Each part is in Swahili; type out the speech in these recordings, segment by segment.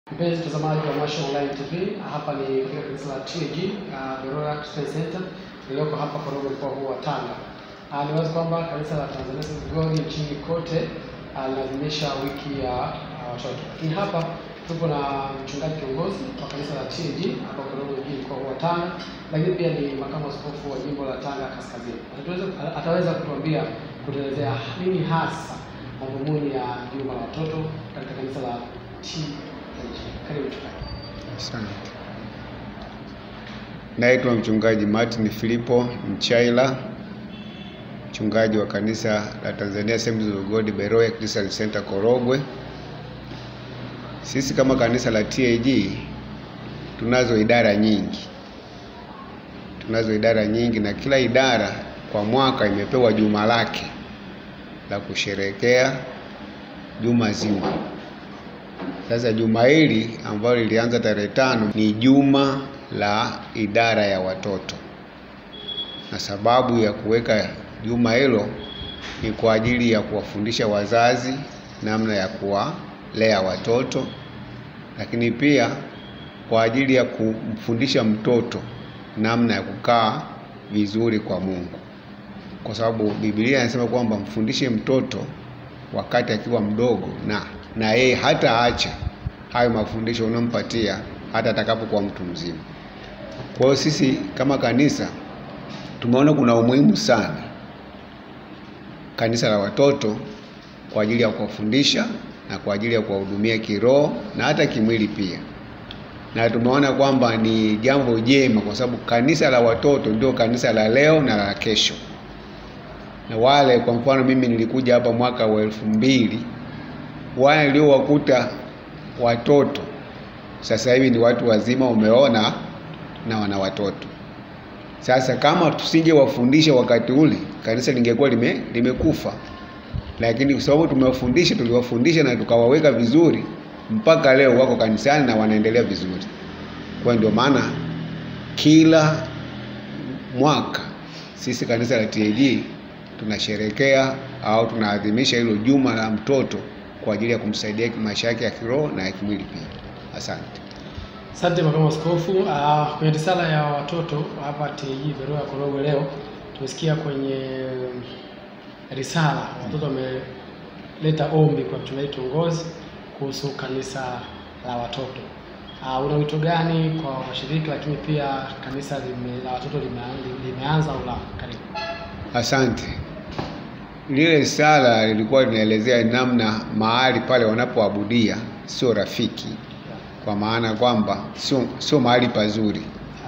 Mpenzi mtazamaji wa Masha Online TV, hapa ni katika kanisa la TAG uh, Beroya Christian Center lililoko hapa Korogwe, mkoa huu wa Tanga. Uh, ni wazi kwamba kanisa la Tanzania Assemblies of God nchini kote uh, linaadhimisha wiki ya uh, watoto, lakini hapa tupo na mchungaji kiongozi wa kanisa la TAG hapa Korogwe mjini, mkoa huu wa Tanga, lakini pia ni makamu askofu wa jimbo la Tanga Kaskazini. Ataweza, ataweza kutuambia kutuelezea nini hasa madhumuni ya juma la watoto katika kanisa la TAG. Karibu mchungaji. Asante. Naitwa mchungaji Martin Filipo Mchaila, mchungaji wa kanisa la Tanzania Assemblies of God Beroya Christian Center Korogwe. Sisi kama kanisa la TAG tunazo idara nyingi, tunazo idara nyingi, na kila idara kwa mwaka imepewa juma lake la kusherekea juma zima. Sasa juma hili ambalo lilianza tarehe tano ni juma la idara ya watoto, na sababu ya kuweka juma hilo ni kwa ajili ya kuwafundisha wazazi namna ya kuwalea watoto, lakini pia kwa ajili ya kumfundisha mtoto namna ya kukaa vizuri kwa Mungu, kwa sababu Biblia inasema kwamba mfundishe mtoto wakati akiwa mdogo na na yeye hata acha hayo mafundisho unampatia hata atakapokuwa mtu mzima. Kwa hiyo sisi kama kanisa tumeona kuna umuhimu sana kanisa la watoto kwa ajili ya kuwafundisha na kwa ajili ya kuwahudumia kiroho na hata kimwili pia, na tumeona kwamba ni jambo jema, kwa sababu kanisa la watoto ndio kanisa la leo na la kesho. Na wale kwa mfano, mimi nilikuja hapa mwaka wa elfu mbili wale niliowakuta watoto sasa hivi ni watu wazima, umeona, na wana watoto sasa. Kama tusingewafundisha wakati ule, kanisa lingekuwa lime, limekufa, lakini kwa sababu tumewafundisha, tuliwafundisha na tukawaweka vizuri, mpaka leo wako kanisani na wanaendelea vizuri. Kwa ndio maana kila mwaka sisi kanisa la TAG tunasherekea au tunaadhimisha hilo juma la mtoto kwa ajili ya kumsaidia maisha yake ya kiroho na ya kimwili pia. Asante. Asante makamu askofu. Uh, kwenye risala ya watoto hapa TAG Beroya Korogwe leo tumesikia kwenye risala watoto wameleta ombi kwa mchungaji kiongozi kuhusu kanisa la watoto. Uh, una wito gani kwa washiriki, lakini pia kanisa lime, la watoto lime, limeanza au la? Karibu. Asante. Lile risala lilikuwa linaelezea namna mahali pale wanapoabudia sio rafiki, kwa maana kwamba sio sio mahali pazuri,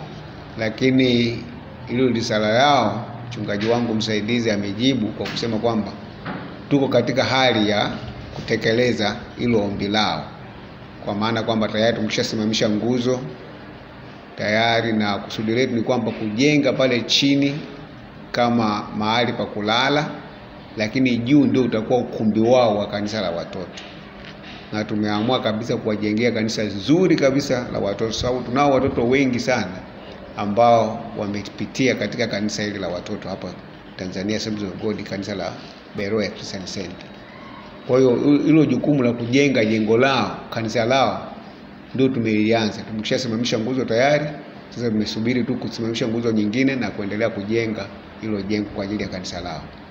lakini hilo risala yao mchungaji wangu msaidizi amejibu kwa kusema kwamba tuko katika hali ya kutekeleza hilo ombi lao, kwa maana kwamba tayari tumeshasimamisha nguzo tayari, na kusudi letu ni kwamba kujenga pale chini kama mahali pa kulala lakini juu ndio utakuwa ukumbi wao wa kanisa la watoto, na tumeamua kabisa kuwajengea kanisa zuri kabisa la watoto, sababu tunao watoto wengi sana ambao wamepitia katika kanisa hili la watoto hapa Tanzania Assemblies of God, kanisa la Beroya Christian Center. Kwa hiyo hilo jukumu la kujenga jengo lao, kanisa lao, ndio tumelianza. Tumeshasimamisha nguzo tayari, sasa tumesubiri tu kusimamisha nguzo nyingine na kuendelea kujenga hilo jengo kwa ajili ya kanisa lao.